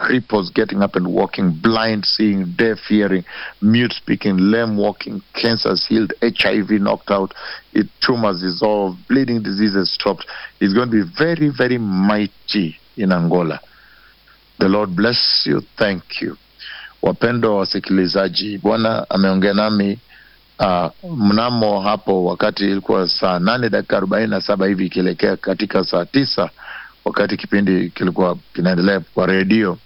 cripples getting up and walking, blind seeing, deaf hearing, mute speaking, lame walking, cancers healed, HIV knocked out, it, tumors dissolved, bleeding diseases stopped. It's going to be very, very mighty in Angola. The Lord bless you. Thank you. Wapendwa wasikilizaji, Bwana ameongea nami uh, mnamo hapo wakati ilikuwa saa nane dakika arobaini na saba hivi ikielekea katika saa tisa wakati kipindi kilikuwa kinaendelea kwa redio,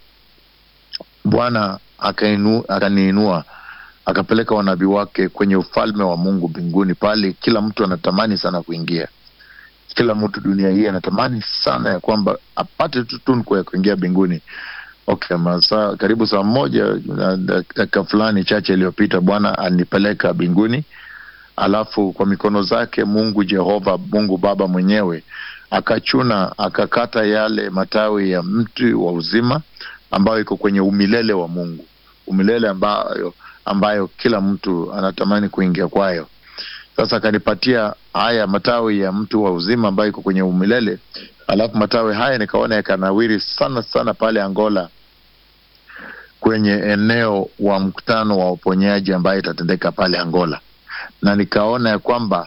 Bwana akainu- akaniinua akapeleka wanabii wake kwenye ufalme wa Mungu mbinguni, pale kila mtu anatamani sana kuingia. Kila mtu dunia hii anatamani sana ya kwamba apate tu tunku ya kuingia mbinguni. Okay, masaa karibu saa moja na dakika fulani chache iliyopita Bwana alinipeleka mbinguni, alafu kwa mikono zake Mungu Jehova, Mungu Baba mwenyewe akachuna akakata yale matawi ya mti wa uzima ambayo iko kwenye umilele wa Mungu, umilele ambayo ambayo kila mtu anatamani kuingia kwayo. Sasa akanipatia haya matawi ya mti wa uzima ambayo iko kwenye umilele, alafu matawi haya nikaona yakanawiri sana sana pale Angola kwenye eneo wa mkutano wa uponyaji ambayo itatendeka pale Angola, na nikaona ya kwamba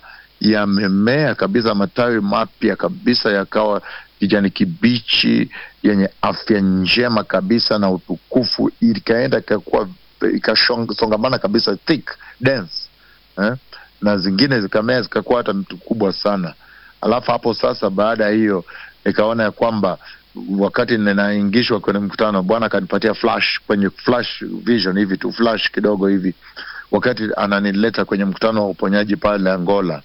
yamemea kabisa, matawi mapya kabisa yakawa kijani kibichi yenye afya njema kabisa na utukufu, ikaenda ikakuwa ikasongamana kabisa thick dense eh? na zingine zikamea zikakuwa hata mtu kubwa sana. Alafu hapo sasa, baada ya hiyo nikaona ya kwamba wakati ninaingishwa kwenye mkutano, Bwana akanipatia flash kwenye flash vision hivi tu flash kidogo hivi, wakati ananileta kwenye mkutano wa uponyaji pale Angola.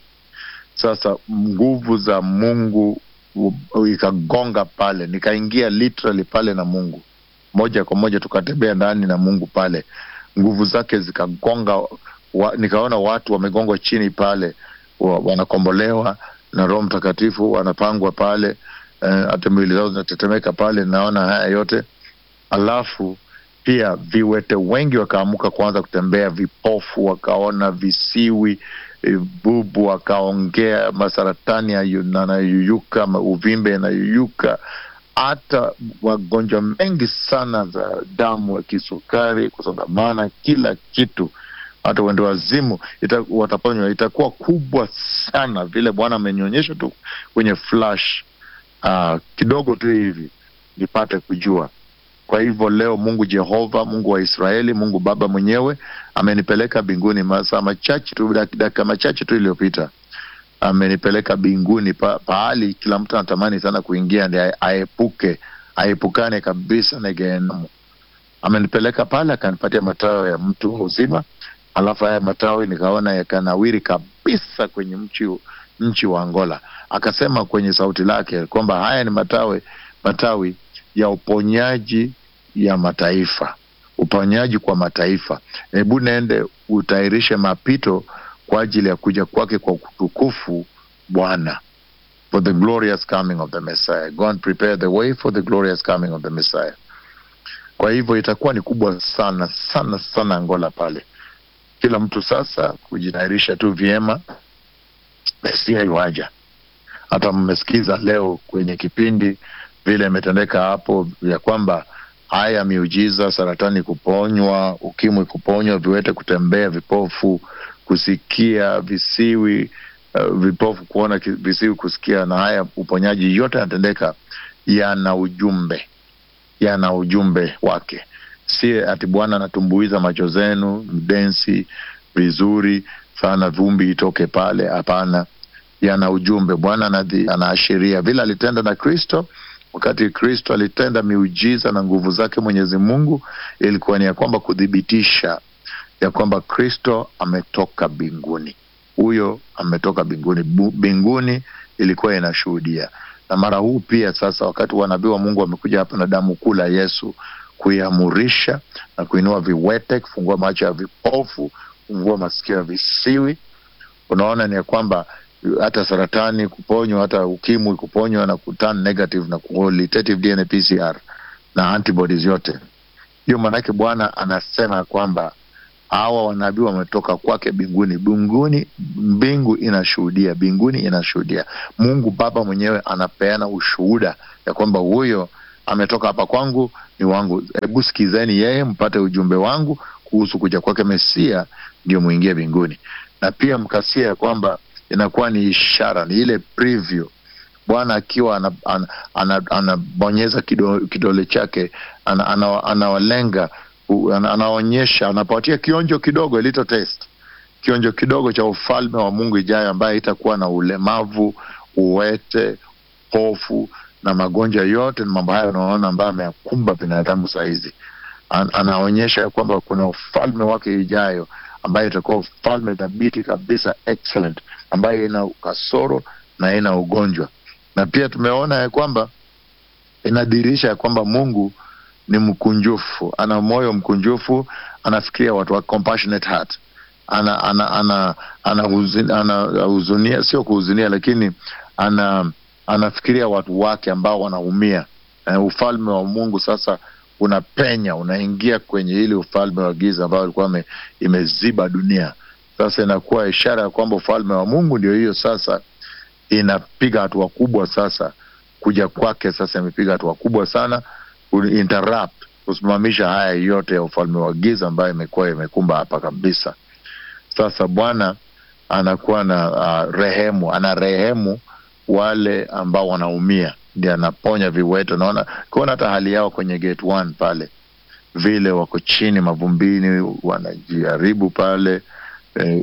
Sasa nguvu za Mungu u- ikagonga pale, nikaingia literally pale na Mungu moja kwa moja, tukatembea ndani na Mungu pale, nguvu zake zikagonga wa, nikaona watu wamegongwa chini pale wa, wanakombolewa na Roho Mtakatifu, wanapangwa pale eh, hata mwili zao zinatetemeka pale, naona haya yote alafu pia viwete wengi wakaamuka kuanza kutembea, vipofu wakaona, visiwi eh, bubu wakaongea, masaratani yayu- yanayuyuka, ma- uvimbe yanayuyuka, hata magonjwa mengi sana za damu ya kisukari, kusongamana, kila kitu, hata uende wazimu ita, wataponywa. Itakuwa kubwa sana vile Bwana amenionyesha tu kwenye flash uh, kidogo tu hivi nipate kujua. Kwa hivyo leo Mungu Jehova, Mungu wa Israeli, Mungu Baba mwenyewe amenipeleka mbinguni masaa machache tu, dak- dakika machache tu iliyopita, amenipeleka mbinguni pa, pahali kila mtu anatamani sana kuingia, ndi ae- aepuke aepukane kabisa na Gehenamu. Amenipeleka pale akanipatia matawi ya mtu wa uzima, alafu haya matawi nikaona yakanawiri kabisa kwenye mchi nchi wa Angola. Akasema kwenye sauti lake kwamba haya ni matawi matawi ya uponyaji ya mataifa, uponyaji kwa mataifa. Hebu nende utayarishe mapito kwa ajili ya kuja kwake kwa utukufu Bwana, for the glorious coming of the Messiah. Go and prepare the way for the glorious coming of the Messiah. Kwa hivyo itakuwa ni kubwa sana sana sana Angola pale, kila mtu sasa kujitayarisha tu vyema, Mesia iwaja. Hata mmesikiza leo kwenye kipindi vile imetendeka hapo ya kwamba haya miujiza, saratani kuponywa, ukimwi kuponywa, viwete kutembea, vipofu kusikia, visiwi uh, vipofu kuona, ki- visiwi kusikia, na haya uponyaji yote yanatendeka, yana ujumbe, yana ujumbe wake. Si ati Bwana anatumbuiza macho zenu mdensi vizuri sana, vumbi itoke pale. Hapana, yana ujumbe. Bwana anadhi- anaashiria vile alitenda na Kristo wakati Kristo alitenda miujiza na nguvu zake Mwenyezi Mungu, ilikuwa ni ya kwamba kuthibitisha ya kwamba Kristo ametoka mbinguni. Huyo ametoka mbinguni, Bu- mbinguni ilikuwa inashuhudia. Na mara huu pia sasa, wakati wanabii wa Mungu wamekuja hapa na damu kuu la Yesu kuiamurisha na kuinua viwete, kufungua macho ya vipofu, kufungua masikio ya visiwi, unaona ni ya kwamba hata saratani kuponywa, hata ukimwi kuponywa na kuturn negative na qualitative DNA PCR na antibodies yote. Hiyo maanake Bwana anasema kwamba hawa wanabii wametoka kwake mbinguni. Mbinguni, mbingu inashuhudia, mbinguni inashuhudia. Mungu Baba mwenyewe anapeana ushuhuda ya kwamba huyo ametoka hapa kwangu, ni wangu. Hebu sikizeni yeye, mpate ujumbe wangu kuhusu kuja kwake Mesia, ndio muingie mbinguni. Na pia mkasia ya kwamba inakuwa ni ishara, ni ile preview Bwana akiwa anabonyeza ana, ana, ana kidole, kidole chake anawalenga ana, ana anaonyesha anapatia kionjo kidogo, a little taste, kionjo kidogo cha ufalme wa Mungu ijayo, ambaye itakuwa na ulemavu, uwete, hofu na magonjwa yote na mambo hayo unaona ambayo ameyakumba binadamu saa hizi. An, anaonyesha kwamba kuna ufalme wake ijayo ambayo itakuwa ufalme dhabiti kabisa, excellent, ambayo ina kasoro na ina ugonjwa na pia tumeona ya kwamba inadhihirisha ya kwamba Mungu ni mkunjufu, ana moyo mkunjufu, anafikiria watu wa compassionate heart, ana ana ana anahuzunia, ana sio kuhuzunia, lakini ana anafikiria watu wake ambao wanaumia. Uh, ufalme wa Mungu sasa unapenya unaingia kwenye ile ufalme wa giza ambao ulikuwa imeziba dunia. Sasa inakuwa ishara ya kwamba ufalme wa Mungu ndio hiyo sasa inapiga hatua kubwa sasa. Kuja kwake sasa imepiga hatua kubwa sana interrupt, kusimamisha haya yote ya ufalme wa giza ambayo imekuwa imekumba hapa kabisa. Sasa Bwana anakuwa na uh, rehemu, ana rehemu wale ambao wanaumia, ndio anaponya viwete. Naona kuona hata hali yao kwenye gate one pale, vile wako chini mavumbini, wanajaribu pale eh,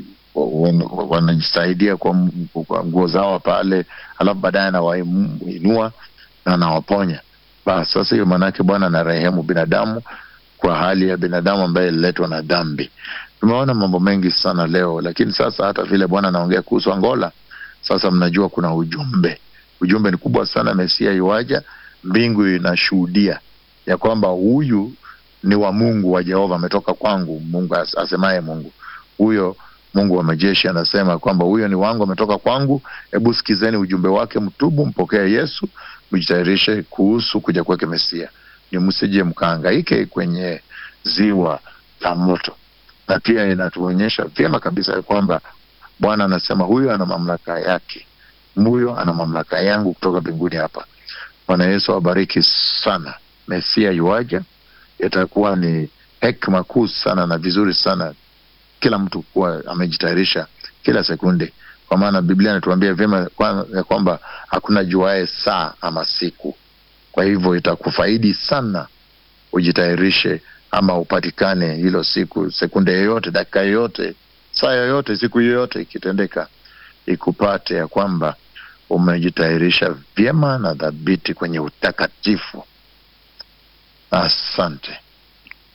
wanajisaidia kwa, kwa nguo zao pale, alafu baadaye anawainua na anawaponya. Basi sasa hiyo maanake Bwana ana rehemu binadamu kwa hali ya binadamu ambaye ililetwa na dhambi. Tumeona mambo mengi sana leo, lakini sasa hata vile Bwana anaongea kuhusu Angola, sasa mnajua kuna ujumbe. Ujumbe ni kubwa sana, Mesia iwaja, mbingu inashuhudia ya kwamba huyu ni wa Mungu wa Jehova, ametoka kwangu, Mungu asemaye Mungu huyo Mungu wa majeshi anasema kwamba huyo ni wangu, ametoka kwangu. Hebu sikizeni ujumbe wake, mtubu, mpokee Yesu, mjitayarishe kuhusu kuja kwake Mesia, ni msije mkaangaike kwenye ziwa la moto. Na pia inatuonyesha vyema kabisa ya kwamba Bwana anasema huyo ana mamlaka yake, huyo ana mamlaka yangu kutoka mbinguni hapa. Bwana Yesu awabariki sana. Mesia yuaja, itakuwa ni hekima kuu sana na vizuri sana kila mtu kuwa amejitayarisha kila sekunde, kwa maana Biblia inatuambia vyema ya kwamba hakuna juae saa ama siku. Kwa hivyo itakufaidi sana ujitayarishe, ama upatikane hilo siku, sekunde yoyote, dakika yoyote, saa yoyote, siku yoyote ikitendeka, ikupate ya kwamba umejitayarisha vyema na dhabiti kwenye utakatifu. Asante.